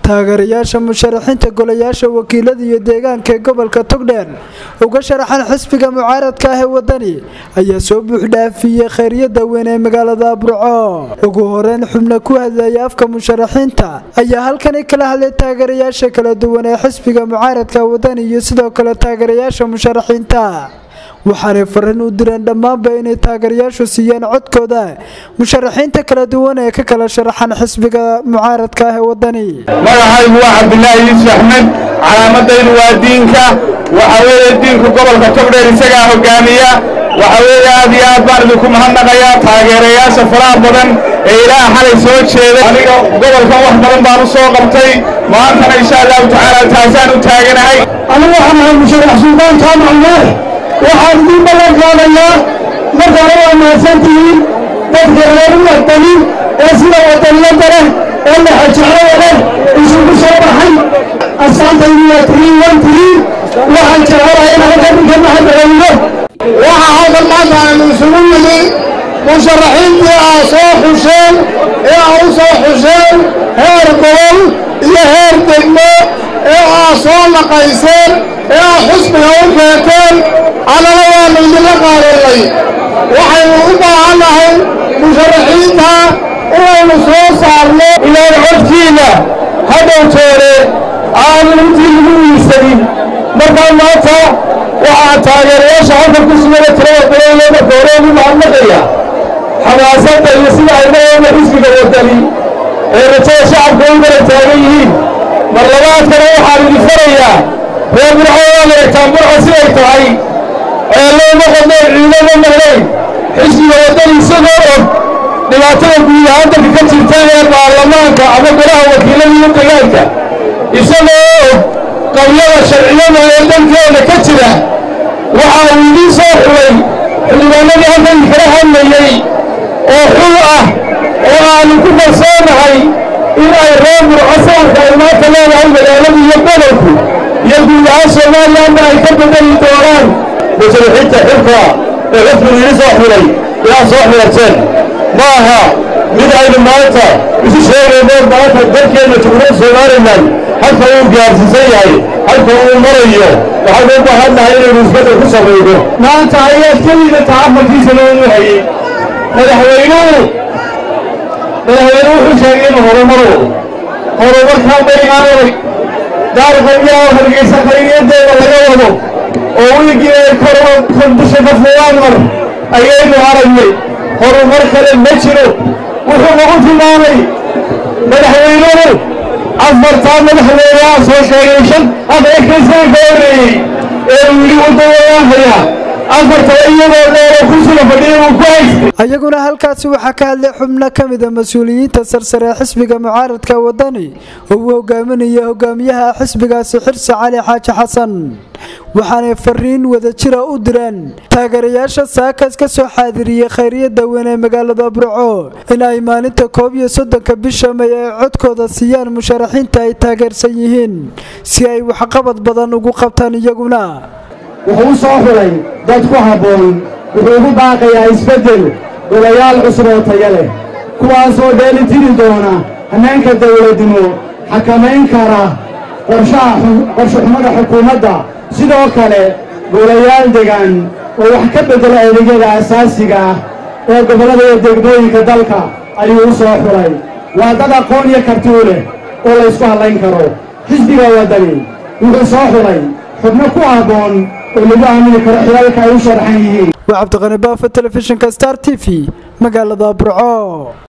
taageerayaasha musharaxiinta golayaasha wakiilada iyo deegaanka ee gobolka togdheer uga sharaxan xisbiga mucaaradka ah ee wadani ayaa soo buuxdhaafiyey kheyryada weyn ee magaalada burco ugu horeyn xubna ku hadlaya afka musharaxiinta ayaa halkani kala hadlay taageerayaasha kala duwan ee xisbiga mucaaradka wadani iyo sidoo kale taageerayaasha musharaxiinta waxaanay fariin u direen dhammaanba inay taageerayaashu siiyaan codkooda musharaxiinta kala duwan ee ka kala sharaxan xisbiga mucaaradka ah ee wadani magacaygu waa cabdilaahi yuusuf axmed calaamadaydu waa diinka waxa weeye diinku gobolka togdheer isagaa hogaamiya waxa weeye aad iyo aad baan idinku mahadnaqayaa taageerayaasha faraha badan ee ilaaha xalay soo jeeday aniga gobolkan wax badan baan u soo qabtay maantana insha allahu tacaala taasaan u taaganahay anigu waxaan ahay musharax suldaan jaamac nuux waxaan idiin ballan qaadayaa marka hore waa mahadsantihiin dadka reer wadani ee sida wadaniyadda leh ee laxajeclada leh isugu soo baxay asaantaydu waa tiriin wan tiriin waxaan jecelahay in halkan ninka mahadceliyo waxaa halkan maanta aynu isugu nimi musharaxiintii aa soo xusheen ee aa u soo xusheen heer gobol iyo heer degmo ee aa soo naqayseen ee aa xusbiga u keenteen annana waannu idinla qaadannay waxaynu u baahannahay musharaxiinta inaynu soo saarno ilaan codkiinna hadhowteene aanu intii lagu wiisanin markaa maanta waxaa taageerayaasha halkan ku sugana tirada badanle marka hore ugu mahadnaqaya xamaasadda iyo sida ay maoona xisbiga wadani ee rajada shacabka u kala taagan yihiin mar labaadkana waxaan idin farayaa reer burco waa leegtaan burco siday tahay ee looma qodnayn ciidama maqnayn xisbiga wadani isagoo og dhibaatada guud ahaan dalka ka jirta ee baarlamaanka ama golaha wakiilada iyo degaanka isagoo og qabyada sharciyada ee dalkeena ka jira waxa uu idiin soo xulay xildhibaanadii halkan kala hadlayey oo xul ah oo aannu ku kalsoonahay in ay reer burco sawirka ay maanta leedahay magaaladu iyo gobolku iyo guud ahaan soomaaliyana ay ka bedeli doonaan musharaxiinta xilka ee xisbigu idin soo xulay inaad soo xulateen ma aha mid aynu maanta isu sheegayno maanta dalkeenna jumhuuriyadda somalilan halka uu gaarsiisan yahay halka uu marayo waxaynu u baahannahay inaynu isbeddel ku samayno maanta ayaad kelida tacamalkiisa loogu hayey madaxweynuhu madaxweynuhu wuxuu sheegay inuu horumaro horumarkaa baynaanay daarqayaa hargeysa khayriyadeeda laga wado oo wiigii ay kordusha ka fulaan mar ayaynu aragnay horumar kale ma jiro wuxuu nagu tilmaamay madaxweynuhu afartaa madaxweynaha soo sheegay shan afrekaysan ka horreeyey ee uu yidhi waddawayaahaya afarta iyadoo dheero kursiga fadhiya uu ku haystay ayaguna halkaasi waxaa ka hadlay xubno ka mida mas-uuliyiinta sarsare ee xisbiga mucaaradka wadani oo uu hogaaminaya hogaamiyaha xisbigaasi xirsi cali xaaji xasan waxaanay fariin wadajira u direen taageerayaasha saakaas ka soo xaadiriyey kheyryada weyn ee magaalada burco in ay maalinta koob iyo soddonka bisha may ay codkooda siiyaan musharaxiinta ay taageersan yihiin si ay waxqabad badan ugu qabtaan iyaguna wuxuu u soo xulay dad ku habboon wuxuu ugu baaqayaa isbeddel golayaal cusub oo tayo leh kuwaasoo dheeli tiri doona hannaanka dawladnimo xakamayn kara qorshe xumada xukuumadda sidoo kale golayaal degan oo wax ka beddela adeegyada asaasiga ah ee gobollada iyo degmooyinka dalka ayuu u soo xulay waa dad aqoon iyo karti u leh oo laysku hadlayn karo xisbiga waddani wuxuu soo xulay xubno ku habboon oo lagu aamini karo xilalka ay u sharaxan yihiin waa cabdiqani baafa telefishinka star t v magaalada burco